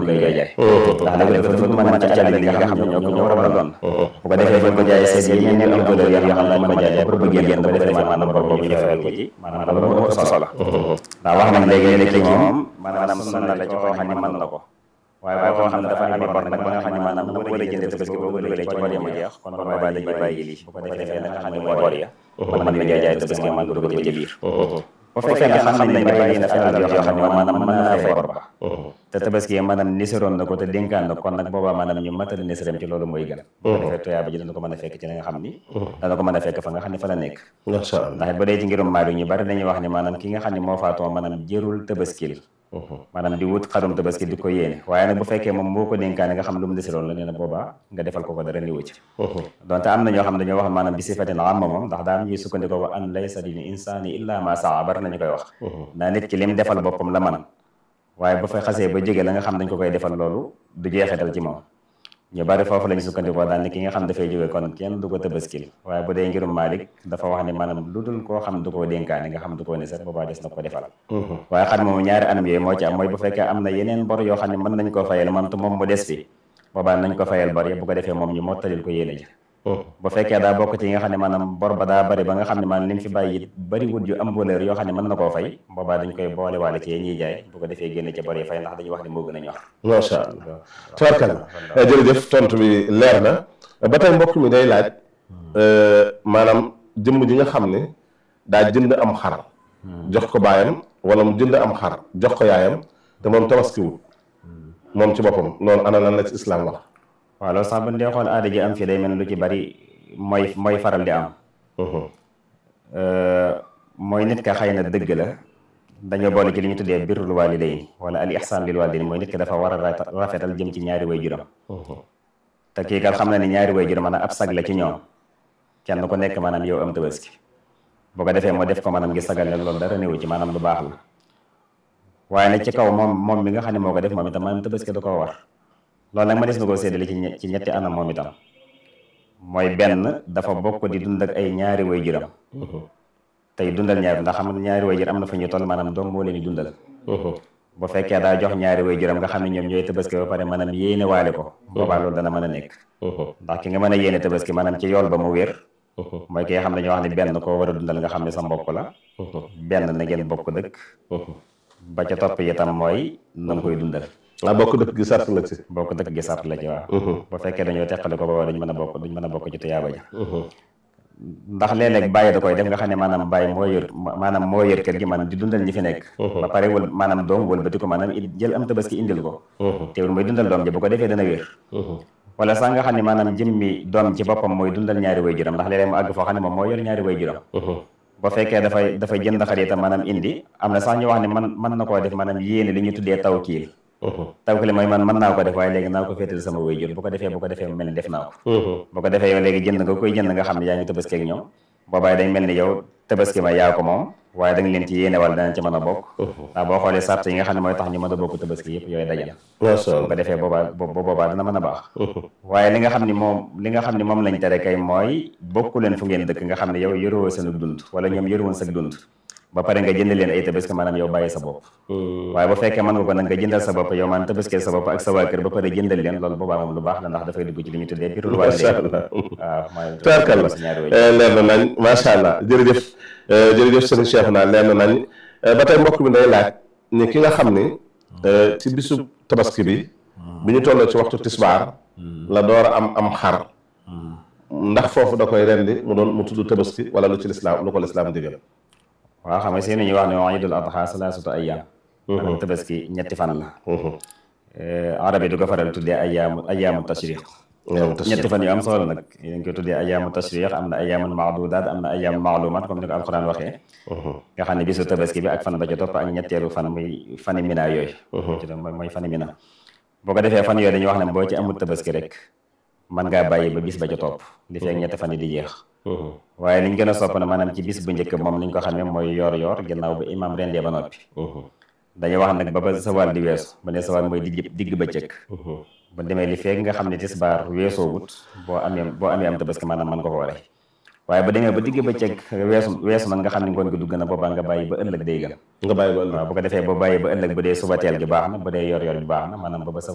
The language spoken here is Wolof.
lañ koy jaay ndax nag dafa dafa mën ci alal yi nga xam ne ñoo ko ñoo war a doon bu ko defee buñ ko jaayee seet yi ñeen am valeur yoo xam ne mën a jaay pour bëgg génn bu defee maanaam bor boobu ñu fayal ko ci maanaam loolu moo solo la ndax wax nañ léegi ne ki moom maanaam sunna la ci koo xam ne mën na ko waaye koo xam ne dafa amee bor nag ba nga xam ne maanaam bu war a jëndee tabaski boo ko dugalee ci bor ya mu jeex kon boobaa dañuy bàyyi lii bu ko defee la nga xam ne mooy bor ya mën nañ jaay jaay tabaski man dugal ko ci biir bu fekkee ne xam nañ ne bàyyi na fi alal yoo xam ne maanaam mën naa fay bor ba te tabaski maanaam niseroon na ko te dénkaan na kon nag boobaa maanaam ñu matali niseram ci loolu mooy gën bu ko defee tuyaaba ji dana ko mën a fekk ci li nga xam ni dana ko mën a fekk fa nga xam ne fa la nekk macha allah ndax bu dee ci ngirum maadu ñu bari dañuy wax ne maanaam ki nga xam ne moo faatoo maanaam jërul tabaskil maanaam di wut xarum tabaski di ko yéene waaye nag bu fekkee moom moo ko dénkaane nga xam lu mu desiroon la nee na boobaa nga defal ko ko dara niwu ci donte am na ñoo xam dañoo wax maanaam bi sifatin amma moom ndax daa am ñuy sukkandikoo ko an laysa lil insaani illa ma saa bari nañu koy wax ndaa nit ki lim defal boppam la man waaye bu fa xasee ba jóge la nga xam dañ ko koy defal loolu du jeexital ci moom ñu bari foofu lañu sukkandikoo daal ni ki nga xam dafay jóge kon kenn du ko tabaskil waaye bu dee ngirum Malik dafa wax ne maanaam lu dul koo xam du koo dénkaane nga xam du koo ne sax boobaa des na ko defal waaye xam moom ñaari anam yooyu moo ci am mooy bu fekkee am na yeneen bor yoo xam ne mën nañ koo fayal man te moom mu des fi boobaa nañ ko fayal bor yi bu ko defee moom ñu mottalil ko yéene ji bu fekkee daa bokk ci nga xam ne maanaam bor ba daa bari ba nga xam ne maanaam li mu fi bàyyi it bari wut yu am valeur yoo xam ne mën na koo fay boobaa dañ koy boole waale ci yee ñuy jaay bu ko defee génne ca bor yi fay ndax dañuy wax ne moo gën a ñor macha allah tubarkalla jërëjëf tontu bi leer na ba tey mbokk mi day laaj maanaam jëmm ji nga xam ne daa jënd am xar jox ko baayam wala mu jënd am xar jox ko yaayam te moom tabaskiwut moom ci boppam loolu ana lan la ci islam wax waaw loolu sax bu ñu dee xool aada ji am fii day mel lu ci bari mooy mooy faral di am mooy nit ka xëy na dëgg la dañoo boole ci li ñu tuddee birrul waalidayni wala al ihsaan lil waalidayni mooy nit ki dafa war a rafetal jëm ci ñaari way juram te kii kat xam na ni ñaari way juram maanaam ab sag la ci ñoom kenn ku nekk maanaam yow am tabaski bu ko defee moo def ko maanaam ngi sagal leen loolu dara néewu ci maanaam lu baax la waaye nag ci kaw moom moom mi nga xam ne moo ko def moom itam maanaam tabaski da koo war loolu nag ma des na koo séddale ci ci ñetti anam moom itam mooy benn dafa bokk di dund ak ay ñaari way juram tey dundal ñaari ndax xam nga ñaari way jur am na fa ñu toll maanaam doom moo leen di dundal bu fekkee daa jox ñaari way juram nga xam ne ñoom ñooy tabaski ba pare maanaam yéene waale ko boobaa loolu dana mën a nekk ndax ki nga mën a yéene tabaski maanaam ci yool ba mu wér mooy ki nga xam ne dañoo wax ne benn koo war a dundal nga xam ne sa mbokk la benn na ngeen bokk dëkk ba ca topp itam mooy na nga koy dundal ah bokk dëkk gi sart la ci bokk dëkk gi sart la ci waaw bu fekkee dañoo teqale ko booba duñ mën a bokk duñ mën a bokk ci tuyaaba ja ndax léeg-léeg bàyyi da koy def nga xam ne maanaam bàyyi moo yor maanaam moo yor kër gi maanaam di dundal ñi fi nekk ba pare wal maanaam doom wëlbati ko maanaam jël am tabaski indil ko teewul mooy dundal doom ji bu ko defee dana wér wala sax nga xam ne maanaam jëmmi doom ci boppam mooy dundal ñaari way juram ndax léeg-léeg mu àgg foo xam ne moom moo yor ñaari way juram bu fekkee dafay dafay jënd xar itam maanaam indi am na sax ñu wax ne man mën na koo def maanaam yéene li ñu tuddee taw kiil taw kiil mooy man mën naa ko def waaye léegi naa ko féetal sama way jur bu ko defee bu ko defee mel ni def naa ko bu ko defee yow léegi jënd nga koy jënd nga xam ne yaa ngi tabaski ak ñoom boobaay dañ mel ni yow tabaski ma yaa ko moom waaye da nga leen ci yéene wala danañ ci mën a bokk ndax boo xoolee sart yi nga xam ne mooy tax ñu mën a bokk tabaski yëpp yooyu dajal bu ko defee boobaa boobaa dana mën a baax waaye li nga xam ne moom li nga xam ne moom lañ tere kay mooy bokku leen fu ngeen dëkk nga xam ne yow yoroo seen dund wala ñoom yoruwoon sa dund ba pare nga jënd leen ay tabaski maanaam yow bàyyi sa bopp waaye bu fekkee mën nga ko nag nga jëndal sa bopp yow maanaam tabaski sa bopp ak sa waa kër ba pare jëndal leen loolu boobaa moom lu baax la ndax dafay dugg ci li ñu tuddee birul waalidayni waaw mooy tubaarkalla leer na nañ macha allah jërëjëf jërëjëf sëñ Cheikh naa leer na nañ ba tey mbokk mi day laaj ni ki nga xam ni ci bisu tabaski bi bi ñu tolloo ci waxtu tisbaar la door a am am xar ndax foofu da koy rendi mu doon mu tudd tabaski wala lu ci lislaam lu ko lislaam digal waaw xam nga si ñuy wax ne iidul adha salaasatu ayyaam maanaam tabaski ñetti fan la arab yi du ko faral tuddee ayyaamu ayyaamu tashriq ñetti fan yu am solo nag yéen koy tuddee ayyaamu tashriq am na ayyaamun maadudaat am na ayyaamu maalumaat comme ni ko alxuraan waxee nga xam ne bisu tabaski bi ak fan ba ca topp ak ñetteelu fan muy fani mina yooyu ci doon mooy fani mina boo ko defee fan yooyu dañuy wax ne boo ci amul tabaski rek mën ngaa bàyyi ba bis ba ca topp li fekk ñetti fan yi di jeex waaye liñ gën a sopp na maanaam ci bis bu njëkk moom niñ ko xamee mooy yoor yoor ginnaaw ba imaam rendee ba noppi dañuy wax nag ba ba sawaal di weesu ba ne sawaal mooy digg digg bëccëg bu demee li feeg nga xam ne tisbaar weesoogut boo amee boo amee am tabaski maanaam mën ko ko waree waaye bu demee ba digg bëccëg weesu weesu nag nga xam ne ngoon gi dugg na boobaa nga bàyyi ba ëllëg day gën nga bàyyi ba ëllëg waaw bu ko defee boo bàyyi ba ëllëg bu dee suba teel gi baax na bu dee yor yor bi baax na maanaam ba ba